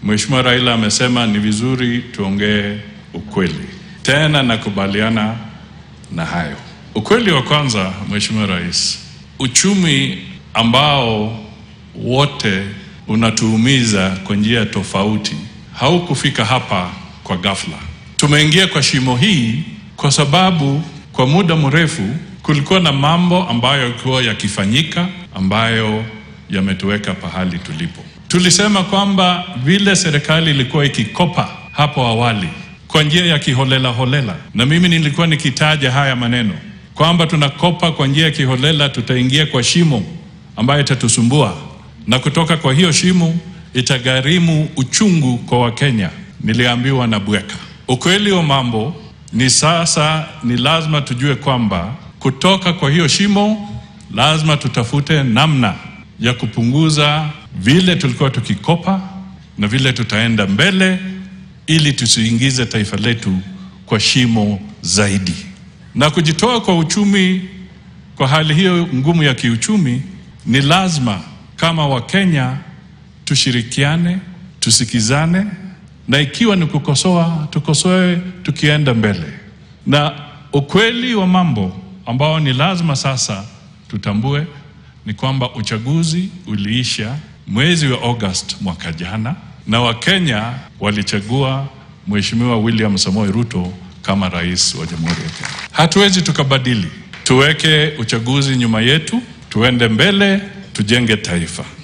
Mheshimiwa Raila amesema ni vizuri tuongee ukweli. Tena nakubaliana na hayo. Ukweli wa kwanza, Mheshimiwa Rais, uchumi ambao wote unatuumiza kwa njia tofauti haukufika hapa kwa ghafla. Tumeingia kwa shimo hii kwa sababu kwa muda mrefu kulikuwa na mambo ambayo yalikuwa yakifanyika ambayo yametuweka pahali tulipo. Tulisema kwamba vile serikali ilikuwa ikikopa hapo awali kwa njia ya kiholela holela, na mimi nilikuwa nikitaja haya maneno kwamba tunakopa kwa njia ya kiholela, tutaingia kwa shimo ambayo itatusumbua, na kutoka kwa hiyo shimo itagharimu uchungu kwa Wakenya. Niliambiwa na bweka. Ukweli wa mambo ni sasa, ni lazima tujue kwamba kutoka kwa hiyo shimo lazima tutafute namna ya kupunguza vile tulikuwa tukikopa na vile tutaenda mbele, ili tusiingize taifa letu kwa shimo zaidi. Na kujitoa kwa uchumi, kwa hali hiyo ngumu ya kiuchumi, ni lazima kama Wakenya tushirikiane, tusikizane, na ikiwa ni kukosoa, tukosoe tukienda mbele. Na ukweli wa mambo ambao ni lazima sasa tutambue ni kwamba uchaguzi uliisha mwezi wa August mwaka jana, na Wakenya walichagua Mheshimiwa William Samoei Ruto kama rais wa Jamhuri ya Kenya. Hatuwezi tukabadili, tuweke uchaguzi nyuma yetu, tuende mbele, tujenge taifa.